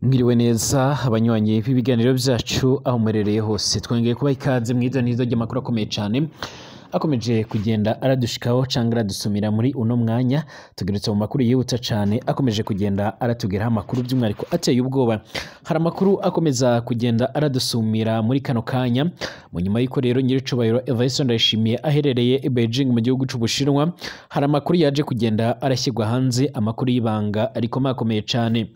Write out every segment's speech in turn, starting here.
Mwiriwe neza abanywanyi b'ibiganiro vyacu aho muherereye hose twongeye kubaha ikaze mw'idonizo ry'amakuru akomeye cane akomeje kugenda aradushikaho canke aradusumira muri uno mwanya tugeretse mu makuru yihuta cane akomeje kugenda aratugeraho amakuru by'umwihariko ateye ubwoba hari amakuru akomeza kugenda aradusumira muri kano kanya mu nyuma y'uko rero nyiricubahiro Evariste Ndayishimiye aherereye i Beijing mu gihugu c'Ubushinwa hari amakuru yaje kugenda arashyirwa hanze amakuru y'ibanga ariko makomeye cane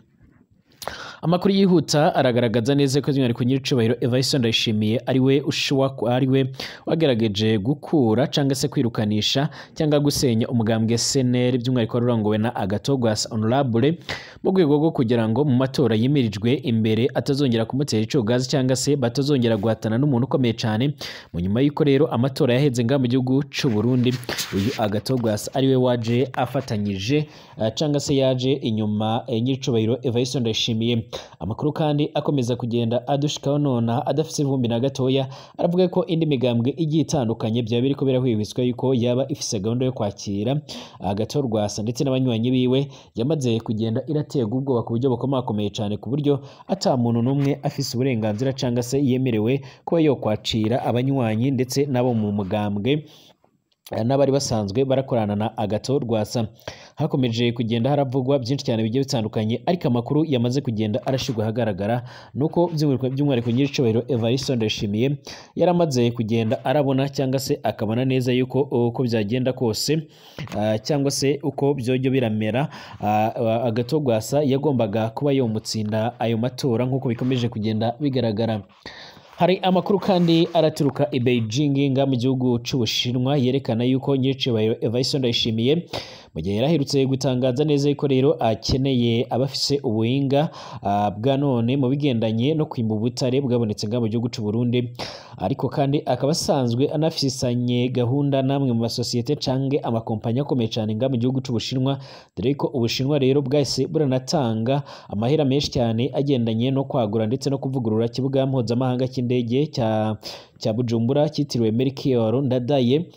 amakuru yihuta aragaragaza neza ko by'umwihariko nyiricubahiro Evariste Ndayishimiye ariwe ushuwa ariwe wagerageje gukura cyangwa se kwirukanisha cyangwa gusenya umugambwe SNL by'umwihariko wari urongowe na Agatogwasa Honorable mu rwego rwo kugira ngo mu matora yimirijwe imbere atazongera kumutera icogazi cyangwa se batazongera guhatana n'umuntu ukomeye cyane mu nyuma y'uko rero amatora yaheze ngaha mu gihugu c'u Burundi uyu Agatogwasa ariwe waje afatanyije uh, cyangwa se yaje inyuma eh, nyiricubahiro Evariste Ndayishimiye amakuru kandi akomeza kugenda adushikaho nona adafite ivumbi na gatoya aravuga ko indi migambwe igiye itandukanye byaba biriko birahwihwiswa yuko yaba ifise gahunda yo kwakira agato rwasa ndetse n'abanywanyi biwe yamaze kugenda iraterwa ubwoba ku buryo bukomakomeye cyane ku buryo ata muntu n'umwe afise uburenganzira cyangwa se yemerewe kuba yo kwacira abanywanyi ndetse n'abo mu mugambwe n'abari basanzwe barakorana na agato rwasa hakomeje kugenda haravugwa byinshi cyane bigiye bitandukanye ariko amakuru yamaze kugenda arashyirwa ahagaragara nuko by'umwihariko nyiricubahiro Evariste Ndayishimiye yaramaze kugenda arabona cyangwa se akabona neza yuko uko byagenda kose uh, cyangwa se uko byojyo biramera uh, agato rwasa yagombaga kuba yomutsinda ayo matora nk'uko bikomeje kugenda bigaragara hari amakuru kandi araturuka i Beijing nga mu gihugu c'Ubushinwa yerekana yuko nyiricubahiro Evariste Ndayishimiye mu gihe yaraherutse gutangaza neza yuko rero akeneye abafise ubuhinga uh, bwa none mu bigendanye no kwimba ubutare bwabonetse nga mu gihugu c'u Burundi ariko kandi akaba asanzwe anafisanye gahunda namwe mu masosiyete canke amakompanyi akomeye cyane nga mu gihugu c'Ubushinwa dore ko Ubushinwa rero bwahise buranatanga amahera menshi cyane agendanye no kwagura ndetse no kuvugurura kibuga mpuzamahanga cy'indege cya cya Bujumbura cyitiriwe Melchior Ndadaye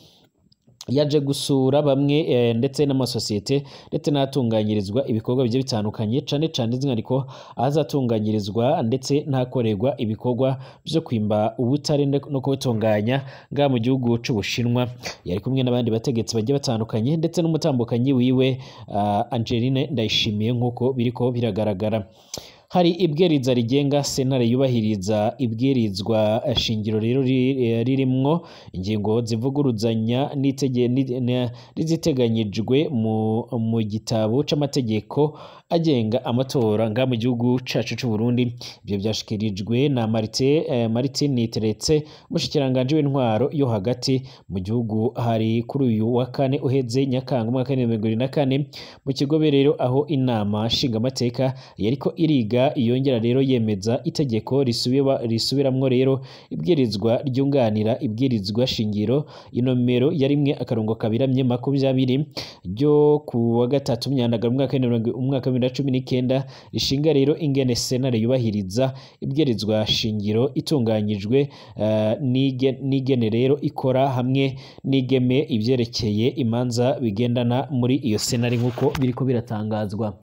yaje gusura bamwe e, ndetse n'amasosiyete ndetse n'ahatunganyirizwa ibikorwa bigiye bitandukanye cane cane by'umwihariko ahazatunganyirizwa ndetse n'ahakorerwa ibikorwa byo kwimba ubutare no kubutunganya ngaha mu gihugu c'Ubushinwa yari kumwe n'abandi bategetsi bagiye batandukanye ndetse n'umutambukanyi wiwe uh, Angeline Ndayishimiye nk'uko biriko biragaragara hari ibwiriza rigenga sentare yubahiriza ibwirizwa shingiro rero ririmwo ingingo zivuguruzanya n'iziteganyijwe mu gitabo c'amategeko agenga amatora nga mu gihugu cacu c'u Burundi ibyo byashikirijwe na Martin eh, Martin Niteretse mushikiranganje w'intwaro yo hagati mu gihugu hari kuri uyu wa kane uheze Nyakanga umwaka wa na kane mu kigobe rero aho inama nshingamateka yariko iriga yongera rero yemeza itegeko risubiramwo rero ibwirizwa ryunganira ibwirizwa shingiro inomero ya rimwe akarongo kabiramye makumyabiri ryo ku wa gatatu myandagara umwaka wa bibiri na cumi n'icyenda rishinga rero ingene senare yubahiriza ibwirizwa shingiro itunganyijwe uh, n'igene rero ikora hamwe n'igeme ibyerekeye imanza bigendana muri iyo senare nk'uko biriko biratangazwa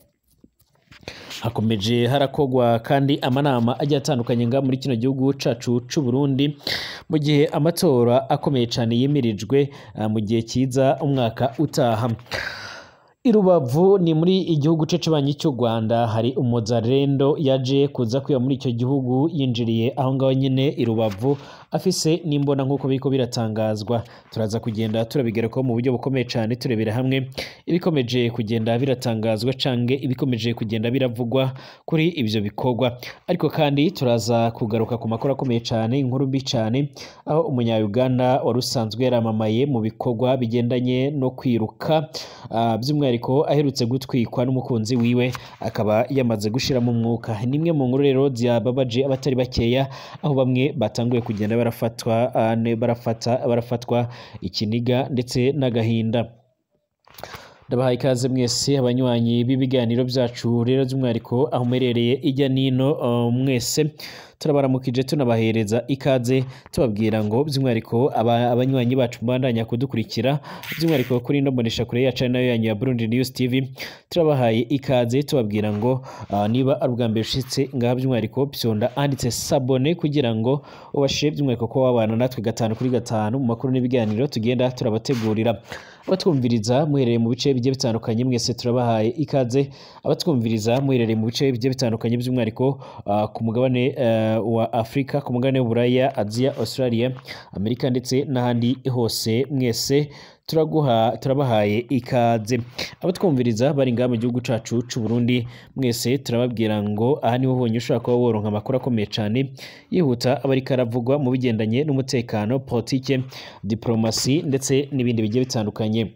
hakomeje harakogwa kandi amanama agiye atandukanye nga muri kino gihugu cacu c'u Burundi mu gihe amatora akomeye cyane yimirijwe uh, mu gihe kiza umwaka utaha Irubavu ni muri igihugu cecebanyi cy'u Rwanda hari umuzarendo yaje kuza kwiba muri icyo gihugu yinjiriye aho ngaho nyine Irubavu afise n'imbona nk'uko biriko biratangazwa turaza kugenda turabigerako mu buryo bukomeye cyane turebera hamwe ibikomeje kugenda biratangazwa canke ibikomeje kugenda biravugwa kuri ivyo bikorwa ariko kandi turaza kugaruka ku makuru akomeye cyane inkuru mbi cyane aho umunya-Uganda wari usanzwe yaramamaye mu bikorwa bigendanye no kwiruka uh, by'umwihariko aherutse gutwikwa n'umukunzi wiwe akaba yamaze gushiramo umwuka nimwe mu nkuru rero ziyababaje abatari bakeya aho bamwe batanguye kugenda barafatwa uh, barafata barafatwa ikiniga ndetse n'agahinda ndabahaye ikaze mwese abanywanyi b'ibiganiro byacu rero by'umwihariko aho muherereye ijya nino uh, mwese turabaramukije tunabahereza ikaze tubabwira ngo by'umwihariko aba- abanywanyi bacu mubandanya kudukurikira by'umwihariko kuri ino mboneshakure yacu ari nayo yanyu ya Burundi News TV turabahaye ikaze tubabwira ngo ah, niba ari ubwa mbere ushitse ngaha by'umwihariko pyonda handitse sabone kugira ngo ubashe by'umwihariko ko wabana natwe gatanu kuri gatanu mu makuru n'ibiganiro tugenda turabategurira abatwumviriza muherereye mu bice bigiye bitandukanye mwese turabahaye ikaze abatwumviriza muherereye mu bice bigiye bitandukanye by'umwihariko ah, ku mugabane eh, wa Afurika ku mugabane w'Uburaya Aziya Australia Amerika ndetse n'ahandi hose mwese turaguha turabahaye ikaze abatwumviriza bari ngaha mu gihugu cacu c'u Burundi mwese turababwira ngo aha niho honyine ushobora kuba woronka amakuru akomeye cane yihuta aba ariko aravugwa mu bigendanye n'umutekano politike diplomasi ndetse n'ibindi bigiye bitandukanye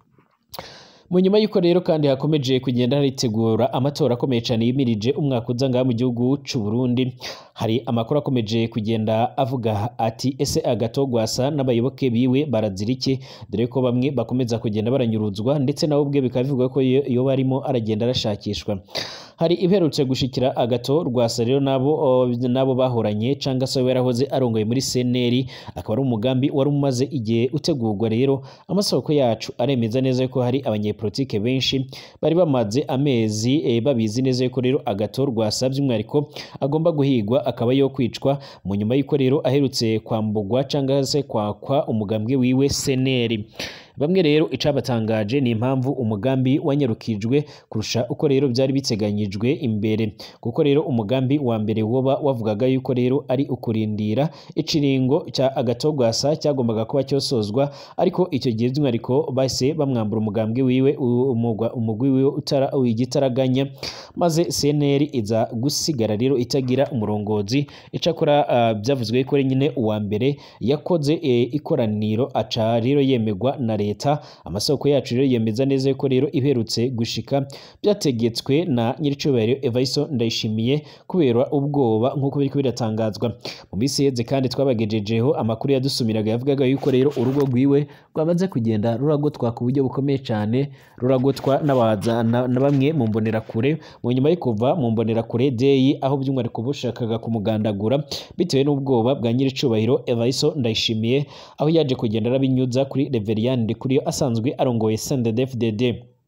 mu nyuma y'uko rero kandi hakomeje kugenda haritegura amatora akomeye cyane yimirije umwaka uza ngaha mu gihugu c'u Burundi hari amakuru akomeje kugenda avuga ati ese agatogwasa n'abayoboke biwe barazira iki dore ko bamwe bakomeza kugenda baranyuruzwa ndetse nawe ubwe bikaba bivugwa ko iyo iyo barimo aragenda arashakishwa hari iherutse gushikira agato rwasa rero nabo o, nabo bahoranye cyangwa se yarahoze arongoye muri CNL akaba ari umugambi wari umaze igihe utegurwa rero amasoko yacu aremeza neza ko hari abanyepolitike benshi bari bamaze amezi e, babizi neza ko rero agato rwasa by'umwihariko agomba guhigwa akaba yo kwicwa mu nyuma y'uko rero aherutse kwambugwa cyangwa se kwakwa umugambwe wiwe CNL bamwe rero icabatangaje ni impamvu umugambi wanyarukijwe kurusha uko rero byari biteganyijwe imbere kuko rero umugambi wa mbere woba wavugaga yuko rero ari ukurindira ikiringo cya agatogwasa cyagombaga kuba cyosozwa ariko icyo gihe by'umwihariko bahise bamwambura umugambwe wiwe u- umugwa- umugwi wiwe utara igitaraganya maze CNL iza gusigara rero itagira umurongozi icakora ah, byavuzwe ko ari nyine uwa mbere yakoze eh, ikoraniro aca rero yemerwa na leta amasoko yacu rero yemeza neza ko rero iherutse gushika byategetswe na nyiricubahiro Evaiso Ndayishimiye kubera ubwoba nk'uko biriko biratangazwa mu minsi yeze kandi twabagejejeho amakuru yadusumiraga yavugaga yuko rero urugo rwiwe rwamaze kugenda ruragotwa ku buryo bukomeye cyane ruragotwa n'abaza na, na bamwe mu mbonerakure mu nyuma yo kuva mu mbonerakure deyi aho by'umwihariko bushakaga kumugandagura bitewe n'ubwoba bwa nyiricubahiro Evaiso Ndayishimiye aho yaje kugenda arabinyuza kuri Reveriyani Ndikuriyo asanzwe arongoye CNDD-FDD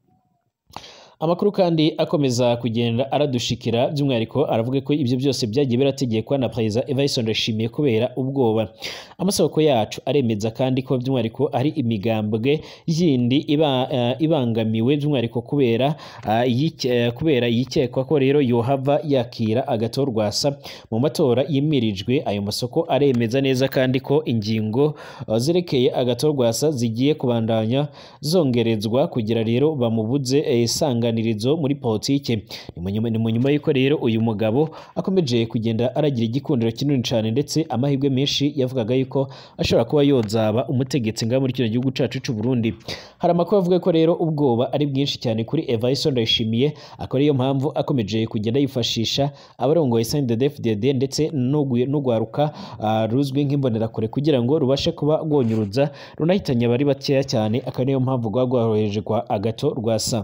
amakuru kandi akomeza kugenda aradushikira by'umwihariko aravuga ko ibyo byose byagiye birategekwa na perezida Evariste Ndayishimiye kubera ubwoba amasoko yacu aremeza kandi ko by'umwihariko ari imigambwe yindi iba, eh, ibangamiwe by'umwihariko kubera ah, yike- eh, kubera yikekwa ko rero yohava yakira agatorwasa mu matora yimirijwe ayo masoko aremeza neza kandi ko ingingo uh, zerekeye agatorwasa zigiye kubandanya zongerezwa kugira rero bamubuze eh, isanganirizo muri politike ni mu nyuma- ni mu nyuma y'uko rero uyu mugabo akomeje kugenda aragira igikundiro kinini cyane ndetse amahirwe menshi yavugaga yuko ashobora kuba yozaba umutegetsi ngaha muri kino gihugu cacu c'u Burundi hari amakuru avuga ko rero ubwoba ari bwinshi cyane kuri Evariste Ndayishimiye akaba ariyo mpamvu akomeje kugenda yifashisha abarongoye CNDD-FDD ndetse n'ugwi- n'ugwaruka ah, ruzwi nk'imbonerakure kugira ngo rubashe kuba rwonyuruza runahitanye abari bakeya cyane akaba ariyo mpamvu rwaba rwarohereje kwa agato rwasa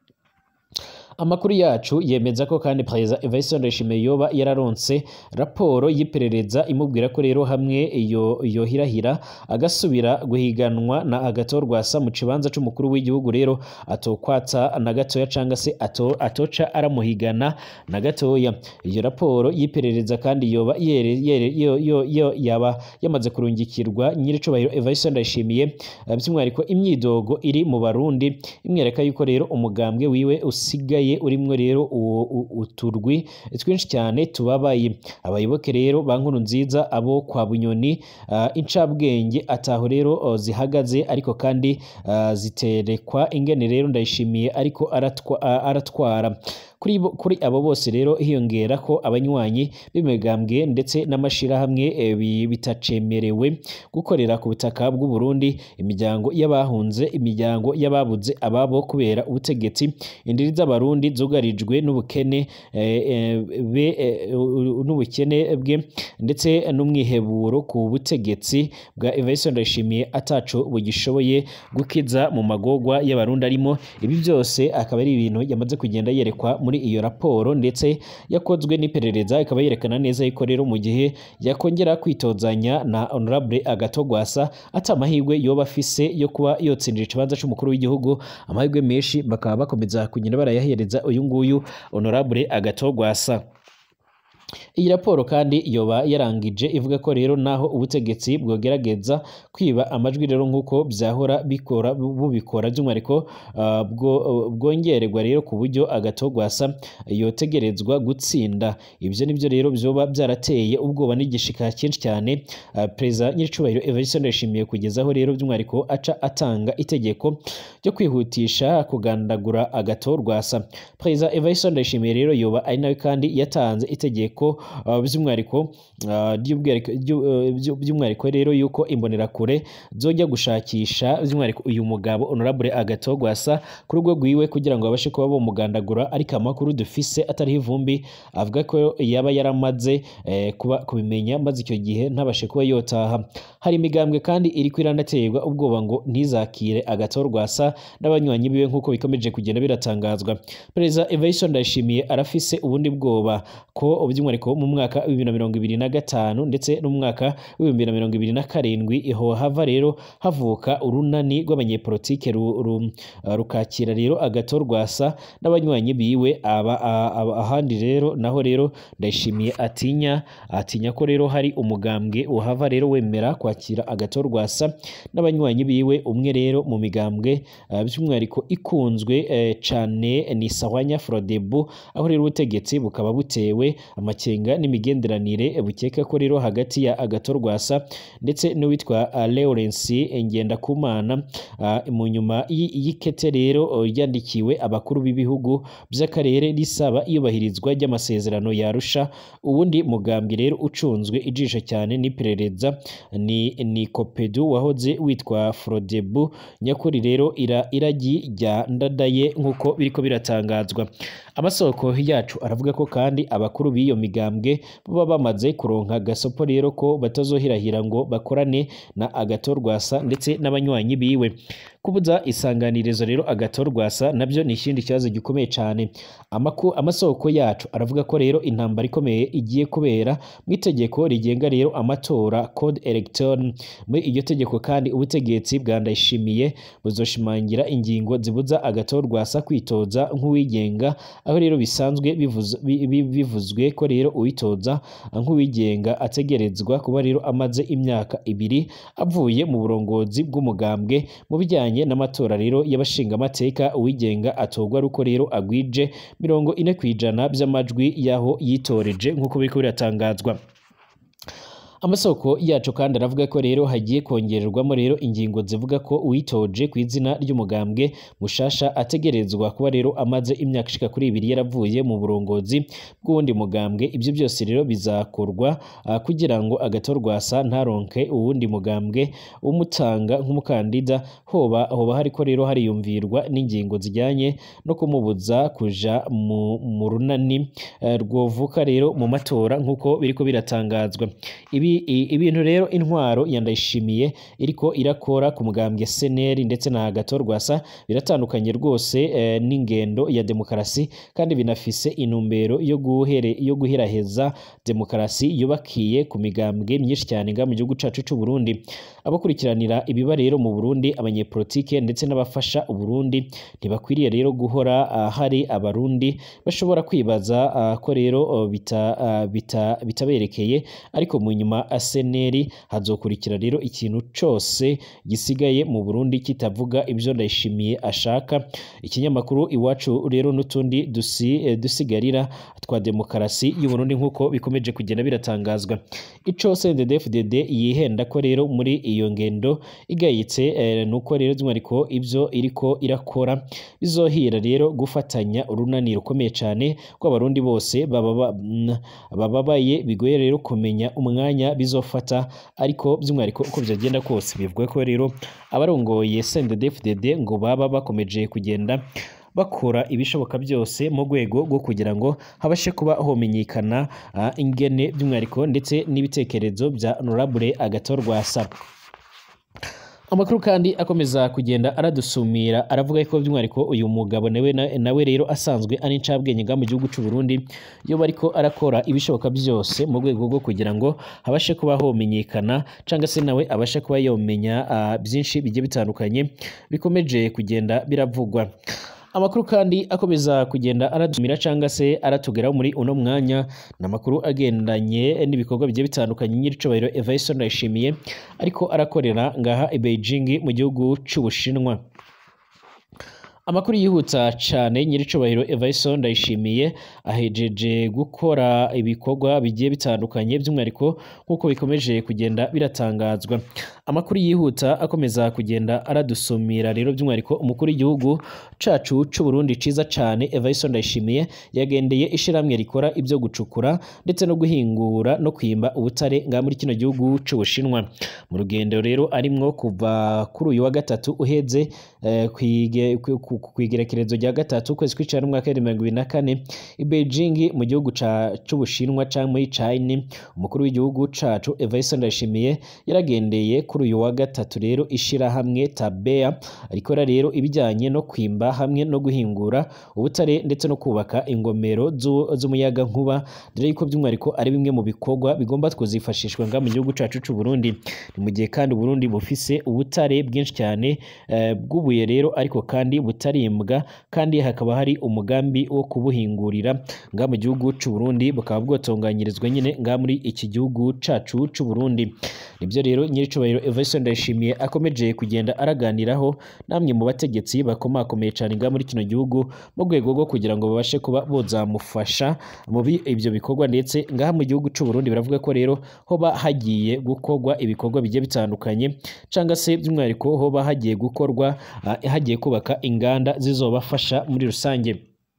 amakuru yacu yemeza ko kandi perezida Evariste Ndayishimiye yoba yararonse raporo y'iperereza imubwira ko rero hamwe iyo yohirahira agasubira guhiganwa na agatorwasa mu kibanza c'umukuru w'igihugu rero atokwata na gatoya canga se ato, atoca aramuhigana na gatoya iyo raporo y'iperereza kandi yoba yere, yere, yo, yo, yo, yaba yamaze kurungikirwa nyiricubahiro Evariste Ndayishimiye eh, by'umwihariko imyidogo iri mu barundi imwereka yuko rero umugambwe wiwe usigaye urimwo rero uwo- u- uturwi twinshi cyane tubabaye abayoboke rero ba nkuru nziza abo kwa bunyoni ah, incabwenge ataho rero oh, zihagaze ariko kandi ah, ziterekwa ingene rero ndayishimiye ariko aratwa- ah, aratwara kuri bo- kuri abo bose rero hiyongera ko abanywanyi b'imigambwe ndetse n'amashirahamwe eh, bi- bitacemerewe gukorera ku butaka bw'u Burundi imiryango y'abahunze imiryango y'ababuze ababo kubera ubutegetsi indiri z'abarundi zugarijwe n'ubukene eh, eh, be- eh, u- n'ubukene bwe ndetse n'umwiheburo ku butegetsi bwa Evariste Ndayishimiye ataco bugishoboye gukiza mu magogwa y'abarundi arimo ibi byose akaba ari ibintu yamaze kugenda yerekwa muri muri iyo raporo ndetse yakozwe n'iperereza ikaba yerekana neza yuko rero mu gihe yakongera kwitozanya na honorable agatogwasa ata amahirwe yoba afise yo kuba yotsindira ikibanza c'umukuru w'igihugu amahirwe menshi bakaba bakomeza kugenda barayahereza uyu nguyu honorable agatogwasa iyi raporo kandi yoba yarangije ivuga ko rero naho ubutegetsi bwogerageza kwiba amajwi rero nk'uko byahora bikora bubikora by'umwihariko uh, bwo- bwongererwa rero ku buryo agatogwasa yotegerezwa gutsinda ibyo nibyo rero byoba byarateye ubwoba n'igishika cyinshi cyane uh, perezida nyiricubahiro Evariste Ndayishimiye kugezaho rero by'umwihariko aca atanga itegeko ryo kwihutisha kugandagura agatorwasa perezida Evariste Ndayishimiye rero yoba ari nawe kandi yatanze itegeko uh, by'umwihariko uh, ry'ubwereko- ryu- uh, byu- by'umwihariko rero yuko imbonerakure zojya gushakisha by'umwihariko uyu mugabo honorable agatogwasa ku rugo rwiwe kugira ngo babashe kuba bomugandagura ariko amakuru dufise atariho ivumbi avuga ko yaba yaramaze eh, kuba kubimenya maze icyo gihe ntabashe kuba yotaha hari imigambwe kandi iri kwiranaterwa ubwoba ngo ntizakire agatorwasa n'abanywanyi biwe nk'uko bikomeje kugenda biratangazwa perezida Evariste Ndayishimiye arafise ubundi bwoba ko by'umwihariko mu mwaka wa bibiri na mirongo ibiri na gatanu ndetse no mu mwaka w'ibihumbi na mirongo ibiri na karindwi iho hava rero havuka urunani rw'abanyepolitike ru- ru- uh, rukakira rero agatorwasa n'abanywanyi biwe aba, a- aba- ahandi rero naho rero ndayishimiye atinya atinya ko rero hari umugambwe uhava rero wemera kwakira agatorwasa n'abanywanyi biwe umwe rero mu migambwe uh, by'umwihariko ikunzwe eh, cane ni Sawanya Frodebu aho rero ubutegetsi bukaba butewe amakenga n'imigenderanire bukeka ko rero hagati ya agatorwasa ndetse n'uwitwa uh, Lawrence Ngendakumana uh, mu nyuma y'i- y'ikete rero uh, ryandikiwe abakuru b'ibihugu by'akarere risaba iyubahirizwa ry'amasezerano yarusha uwundi mugambi rero ucunzwe ijisho cyane n'iperereza ni, ni kopedu wahoze witwa Frodebu nyakuri rero ira, iragi rya ndadaye nk'uko biriko biratangazwa amasoko yacu aravuga ko kandi abakuru b'iyo migambwe baba bamaze kuronka gasopo rero ko batazohirahira ngo bakorane na agatorwasa ndetse n'abanywanyi biwe kubuza isanganirizo rero agatorwasa nabyo ni ikindi kibazo gikomeye cyane Amaku, amasoko yacu aravuga ko rero intambara ikomeye igiye kubera mu itegeko rigenga rero amatora code electoral muri iryo tegeko kandi ubutegetsi bwa ndayishimiye buzoshimangira ingingo zibuza agatorwasa kwitoza nk'uwigenga aho rero bisanzwe bivuz- bi- bi- bivuzwe ko rero uwitoza nk'uwigenga ategerezwa kuba rero amaze imyaka ibiri avuye mu burongozi bw'umugambwe mu bijyanye n'amatora rero y'abashingamateka uwigenga atorwa ari uko rero agwije mirongo ine ku ijana by'amajwi y'aho yitoreje nk'uko biriko biratangazwa amasoko yacu kandi aravuga ko rero hagiye kongererwamo rero ingingo zivuga ko uwitoje ku izina ry'umugambwe mushasha ategerezwa kuba rero amaze imyaka ishika kuri ibiri yaravuye mu burongozi bw'uwundi mugambwe ibyo byose rero bizakorwa ah, kugira ngo agatorwasa ntaronke uwundi mugambwe umutanga nk'umukandida hoba hoba hariko rero hariyumvirwa n'ingingo zijyanye no kumubuza kuja mu, mu runani eh, rwovuka rero mu matora nk'uko biriko biratangazwa ibi i- ibintu rero intwaro ya Ndayishimiye iriko irakora ku mugambwe seneri ndetse na gatorwasa biratandukanye rwose eh, n'ingendo ya demokarasi kandi binafise intumbero yo guhere yo guheraheza demokarasi yubakiye ku migambwe myinshi cyane nga mu gihugu cacu c'u Burundi abakurikiranira ibiba rero mu Burundi abanyepolitike ndetse n'abafasha Uburundi ntibakwiriye rero guhora ah, hari abarundi bashobora kwibaza ah, ko rero oh, bita, ah, bita, bitaberekeye ariko mu nyuma aseneri hazokurikira rero ikintu cose gisigaye mu Burundi kitavuga ibyo ndayishimiye ashaka ikinyamakuru iwacu rero n'utundi dusi, eh, dusigarira twa demokarasi y'u Burundi nk'uko bikomeje kugenda biratangazwa ico CNDD-FDD yihenda ko rero muri iyo ngendo igayitse eh, nuko rero by'umwihariko ibyo iriko irakora bizohira rero gufatanya urunani rukomeye cyane rw'abarundi bose bababa- mm, bababaye bigoye rero kumenya umwanya bizofata ariko by'umwihariko uko byagenda kose bivuga ko rero abarongoye CNDD-FDD ngo baba bakomeje kugenda bakora ibishoboka byose mu rwego rwo kugira ngo habashe kuba homenyekana ah, ingene by'umwihariko ndetse n'ibitekerezo bya honorable agatorwasa amakuru kandi akomeza kugenda aradusumira aravuga ko by'umwihariko uyu mugabo nawe nawe rero asanzwe ari incabwenge nga mu gihugu cy'u Burundi iyo bariko arakora ibishoboka byose mu rwego rwo kugira ngo habashe kuba homenyekana cyangwa se nawe abashe kuba yomenya uh, byinshi bigiye bitandukanye bikomeje kugenda biravugwa amakuru kandi akomeza kugenda aradumira cyangwa se aratugeraho muri uno mwanya ni amakuru agendanye n'ibikorwa bigiye bitandukanye nyiricubahiro Evariste Ndayishimiye ariko arakorera ngaha i Beijing mu gihugu cy'Ubushinwa amakuru yihuta cyane nyiricubahiro Evariste Ndayishimiye ahejeje gukora ibikorwa bigiye bitandukanye by'umwihariko nk'uko bikomeje kugenda biratangazwa amakuru yihuta akomeza kugenda aradusumira rero by'umwihariko umukuru w'igihugu cacu c'u Burundi ciza cane Evariste Ndayishimiye yagendeye ishiramwe rikora ibyo gucukura ndetse no guhingura no kwimba ubutare nga muri kino gihugu c'Ubushinwa mu rugendo rero arimwo kuva kuri uyu wa gatatu uheze eh, kwige kwigerekerezo rya gatatu kwezi kw'icenda n'umwaka wa mirongo ibiri na kane i Beijing mu gihugu c'Ubushinwa canke muri China umukuru w'igihugu cacu Evariste Ndayishimiye yaragendeye kuri uyu wa gatatu rero ishirahamwe Tabea rikora rero ibijyanye no kwimba hamwe no guhingura ubutare ndetse no kubaka ingomero z'umuyaga nkuba dore yuko by'umwihariko ari bimwe mu bikorwa bigomba kuzifashishwa nga mu gihugu cacu c'u Burundi ni mu gihe kandi Burundi bufise ubutare bwinshi cyane uh, bw'ubuye rero ariko kandi butarimbwa kandi hakaba hari umugambi wo kubuhingurira nga mu gihugu c'u Burundi bukaba bwotunganyirizwa nyine nga muri iki gihugu cacu c'u Burundi nibyo rero nyiricubahiro Evariste Ndayishimiye akomeje kugenda araganiraho namwe mu bategetsi bakomakomeye cyane nga muri kino gihugu mu rwego rwo kugira ngo babashe kuba bozamufasha mu ibyo bikorwa ndetse ngaha mu gihugu c'u Burundi baravuga ko rero hoba hagiye gukorwa ibikorwa bigiye bitandukanye cyangwa se by'umwihariko hoba hagiye gukorwa uh, hagiye kubaka inganda zizobafasha muri rusange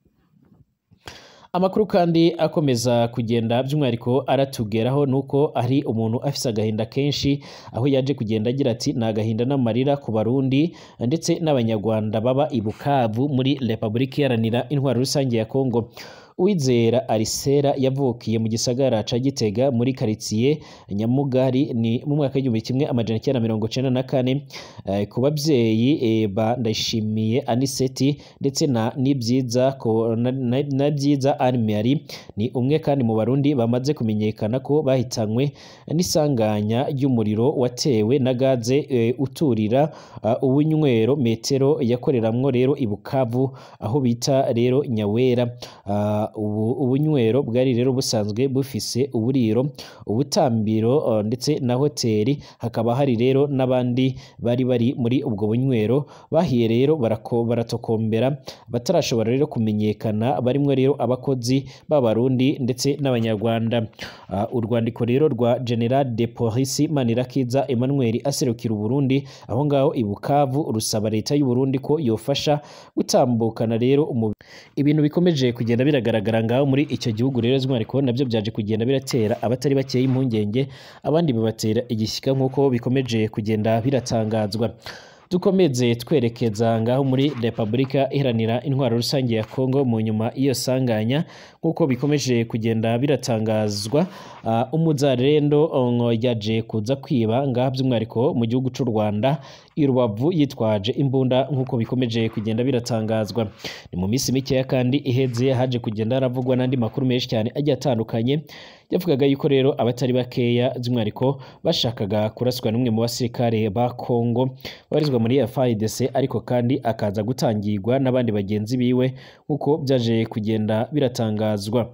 amakuru kandi akomeza kugenda by'umwihariko aratugeraho nuko ari umuntu afise agahinda kenshi aho yaje kugenda agira ati ni agahinda n'amarira ku barundi ndetse n'abanyarwanda baba i Bukavu muri Repubulika Iharanira Intwaro Rusange ya Kongo Uwizera Arisera yavukiye mu gisagara ca Gitega muri karitsiye Nyamugari ni mu mwaka w'igihumbi kimwe amajana icyenda mirongo icenda na kane eh, ku babyeyi eh, ba Ndayishimiye Aniseti ndetse na Nibyiza ko na, na, na Byiza Anne ni umwe kandi mu barundi bamaze kumenyekana ko bahitanywe n'isanganya ry'umuriro watewe na gaze eh, uturira uh, ubunywero metero yakoreramwo rero i Bukavu aho bita rero Nyawera uh, ubu ubunywero bwari rero busanzwe bufise uburiro ubutambiro uh, ndetse na hoteli hakaba hari rero n'abandi bari bari muri ubwo bunywero bahiye rero barako baratokombera batarashobora rero kumenyekana barimwo rero abakozi b'abarundi ndetse n'abanyarwanda uh, urwandiko rero rwa General de Police Manirakiza Emmanuel aserukira Uburundi aho ngaho i Bukavu rusaba leta y'u Burundi ko yofasha gutambukana rero ibintu bikomeje kugenda biragaragara ngaho muri icyo gihugu rero by'umwihariko nabyo byaje kugenda biratera abatari bakeya impungenge abandi bibatera igishyika nk'uko bikomeje kugenda biratangazwa dukomeze twerekeza ngaho muri repubulika iharanira intwaro rusange ya kongo mu nyuma iyo sanganya nk'uko bikomeje kugenda biratangazwa uh, umuzarendo yaje kuza kwiba ngaha by'umwihariko mu gihugu cy'u rwanda i rubavu yitwaje imbunda nk'uko bikomeje kugenda biratangazwa ni mu minsi mikeya kandi iheze haje kugenda haravugwa n'andi makuru menshi cyane agiye atandukanye yavugaga yuko rero abatari bakeya by'umwihariko bashakaga kuraswa n'umwe mu basirikare ba kongo babarizwa muri FARDC ariko kandi akaza gutangirwa n'abandi bagenzi biwe nk'uko byaje kugenda biratangazwa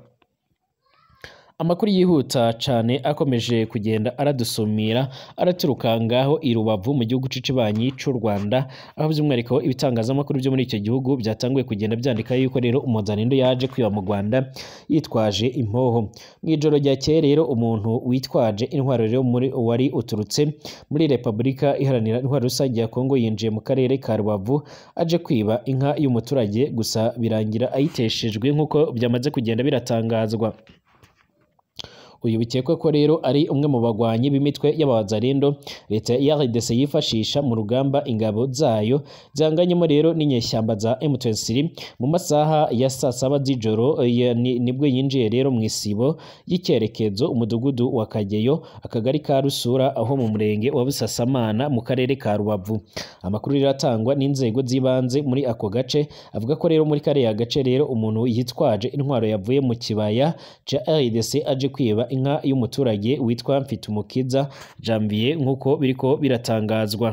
amakuru yihuta cyane akomeje kugenda aradusumira araturuka ngaho i Rubavu mu gihugu cicibanyi cy'u Rwanda aho by'umwihariko ibitangazamakuru byo muri icyo gihugu byatanguye kugenda byandika yuko rero umuzanindo yaje kwiba mu Rwanda yitwaje impoho mu ijoro ryakeye rero umuntu witwaje intwaro rero muri wari uturutse muri Repubulika iharanira intwaro rusange ya Kongo yinjiye mu karere ka Rubavu aje kwiba inka y'umuturage gusa birangira ayiteshejwe nk'uko byamaze kugenda biratangazwa uyu bikekwa ko rero ari umwe mu bagwanyi b'imitwe y'abazarendo leta ya RDC yifashisha mu rugamba ingabo zayo zihanganyemo rero n'inyeshyamba za M23 mu masaha ya saa saba z'ijoro ya- ni- nibwo yinjiye rero mu isibo y'icyerekezo umudugudu wa Kageyo akagari ka Rusura aho mu murenge wa Busasamana mu karere ka Rubavu amakuru rero atangwa n'inzego z'ibanze muri ako gace avuga ko rero muri kariya gace rero umuntu yitwaje intwaro yavuye mu kibaya ca RDC aje kwiba inka y'umuturage witwa Mfitumukiza Janvier nk'uko biriko biratangazwa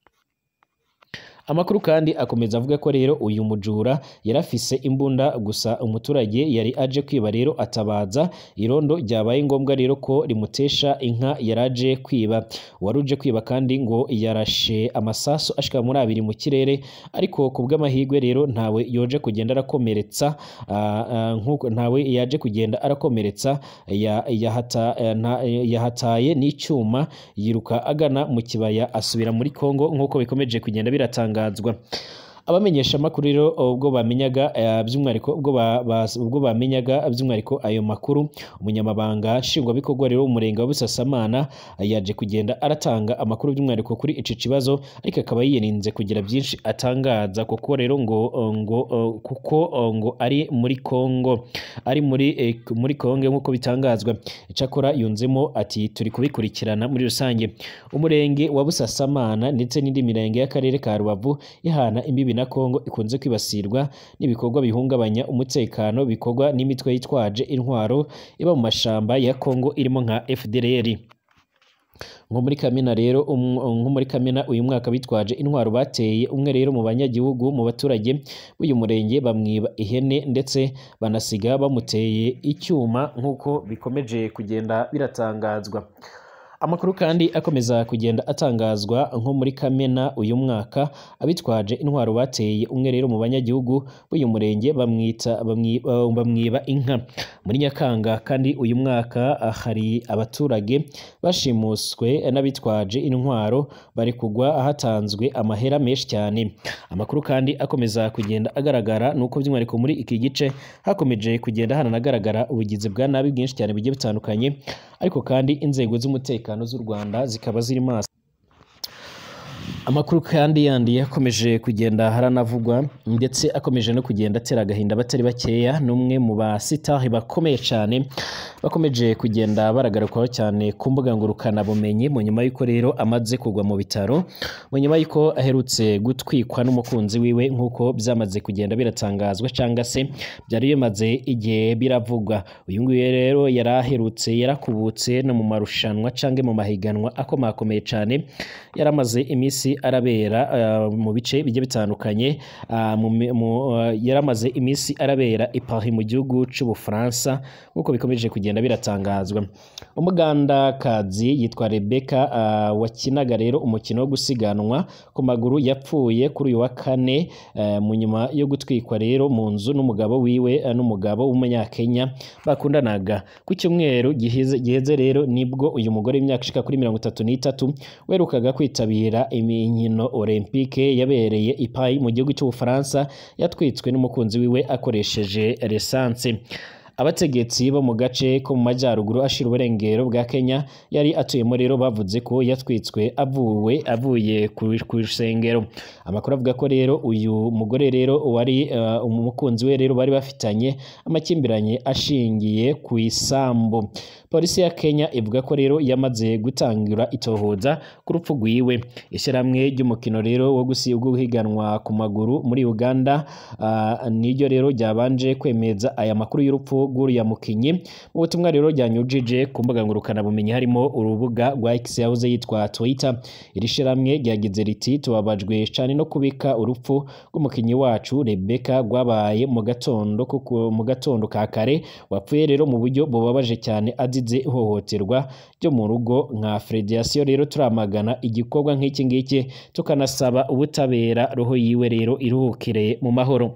Amakuru kandi akomeza avuga ko rero uyu mujura yari afise imbunda gusa umuturage yari aje kwiba rero atabaza irondo ryabaye ngombwa rero ko rimutesha inka yari aje kwiba uwari uje kwiba kandi ngo yarashe amasasu ashika muri abiri mu kirere ariko ku bw'amahirwe rero ntawe yoje kugenda arakomeretsa ah, ah, nk'uko ntawe yaje kugenda arakomeretsa ya- yahata- eh, nta- eh, yahataye n'icyuma yiruka agana mu kibaya asubira muri Kongo nk'uko bikomeje kugenda biratangazwa abamenyesha amakuru rero ubwo bamenyaga eh, by'umwihariko ubwo ba- ba- ubwo bamenyaga by'umwihariko ayo makuru umunyamabanga nshingwabikorwa rero w'umurenge wa Busasamana eh, yaje kugenda aratanga amakuru by'umwihariko kuri ico kibazo ariko akaba yirinze kugira byinshi atangaza kuko rero ngo ngo eh, kuko eh, ngo ari muri Kongo ari muri eh, muri Kongo nk'uko bitangazwa icyakora yunzemo ati turi kubikurikirana muri rusange umurenge wa Busasamana ndetse n'indi mirenge y'akarere ka Rubavu ihana imbibi na Kongo ikunze kwibasirwa n'ibikorwa bihungabanya umutekano bikorwa n'imitwe yitwaje intwaro iba mu mashamba ya Kongo irimo nka FDLR nko muri Kamena rero um- nko muri Kamena uyu mwaka bitwaje intwaro bateye umwe rero mu banyagihugu mu baturage b'uyu murenge bamwiba ihene ndetse banasiga bamuteye icyuma nk'uko bikomeje kugenda biratangazwa Amakuru kandi akomeza kugenda atangazwa nko muri Kamena uyu mwaka abitwaje intwaro bateye umwe rero mu banyagihugu b'uyu murenge bamwita bamwi- uh, bamwiba inka muri Nyakanga kandi uyu mwaka ah, hari abaturage bashimuswe n'abitwaje intwaro bari kugwa hatanzwe amahera menshi cyane amakuru kandi akomeza kugenda agaragara nuko by'umwihariko muri iki gice hakomeje kugenda hananagaragara ubugizi bwa nabi bwinshi cyane bugiye butandukanye ariko kandi inzego z'umutekano z'u Rwanda zikaba ziri maso amakuru kandi yandi yakomeje kugenda haranavugwa ndetse akomeje no kugenda atera agahinda batari bakeya n'umwe mu basitari bakomeye cyane bakomeje kugenda baragarukwaho cyane ku mbuga ngurukanabumenyi mu nyuma y'uko rero amaze kugwa mu bitaro mu nyuma y'uko aherutse gutwikwa n'umukunzi wiwe nk'uko byamaze kugenda biratangazwa cyangwa se byari bimaze igihe biravugwa uyu nguyu rero yari aherutse yarakubutse no mu marushanwa cyangwa mu mahiganwa akomakomeye cyane yari amaze iminsi arabera ah, mu bice bigiye bitandukanye ah, mu mi- mu- ah, yari amaze iminsi arabera i Paris mu gihugu cy'Ubufaransa nk'uko bikomeje kugenda biratangazwa umugandakazi yitwa Rebecca ah, wakinaga rero umukino wo gusiganwa ku maguru yapfuye kuri uyu wa kane eh, mu nyuma yo gutwikwa rero mu nzu n'umugabo wiwe eh, n'umugabo w'umunyakenya bakundanaga ku cyumweru giheze giheze rero nibwo uyu mugore w'imyaka ishika kuri mirongo itatu n'itatu werukaga kwitabira imikino olympique yabereye i Paris mu gihugu cy'Ubufaransa yatwitswe n'umukunzi wiwe akoresheje resanse abategetsi bo mu gace ko mu majyaruguru ashira uburengero bwa Kenya yari atuyemo rero bavuze ko yatwitswe avuwe avuye ku ku rusengero amakuru avuga ko rero uyu mugore rero wari uh, umukunzi we rero bari bafitanye amakimbiranye ashingiye ku isambu polisi ya Kenya ivuga ko rero yamaze gutangira itohoza ku rupfu rwiwe ishyirahamwe ry'umukino rero wo gusi- wo guhiganwa ku maguru muri Uganda ah, niryo rero ryabanje kwemeza aya makuru y'urupfu rw'uriya mukinyi mu butumwa rero ryanyujije ku mbuga ngurukanabumenyi harimo urubuga rwa X yahoze yitwa Twitter iri shyirahamwe ryagize riti tubabajwe cyane no kubika urupfu rw'umukinyi wacu Rebecca rwabaye mu gatondo kuko mu gatondo ka kare wapfuye rero mu buryo bubabaje cyane azize ihohoterwa ryo mu rugo nka Federasiyo rero turamagana igikorwa nk'iki ngiki tukanasaba ubutabera roho yiwe rero iruhukire mu mahoro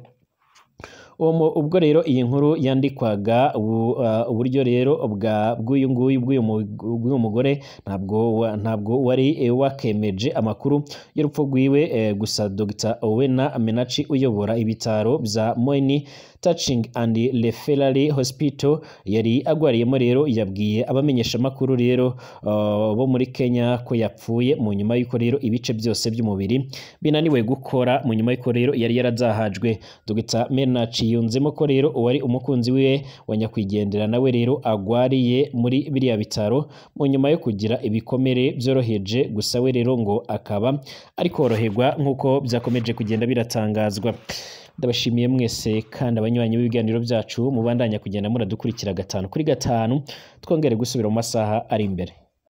uwo mu- ubwo rero iyi nkuru yandikwaga ubu- ah, uburyo rero bwa bw'uyu nguyu bw'uyu mu- bw'uyu mugore ntabwo wa- ntabwo wari eh, wakemeje amakuru y'urupfu rwiwe eh, gusa Dr Owena Menachi uyobora ibitaro bya Moini Touching and Referral Hospital yari agwariyemo rero yabwiye abamenyesha makuru rero uh, bo muri Kenya ko yapfuye mu nyuma y'uko rero ibice byose by'umubiri binaniwe gukora mu nyuma y'uko rero yari yarazahajwe Dr Menach yunzemo ko rero uwari umukunzi wiwe wa nyakwigendera nawe rero agwariye muri biriya bitaro mu nyuma yo kugira ibikomere byoroheje gusa we rero ngo akaba ari koroherwa nk'uko byakomeje kugenda biratangazwa ndabashimiye mwese kandi abanywanyi b'ibiganiro byacu mubandanya kugenda muradukurikira gatanu kuri gatanu twongere gusubira mu masaha ari imbere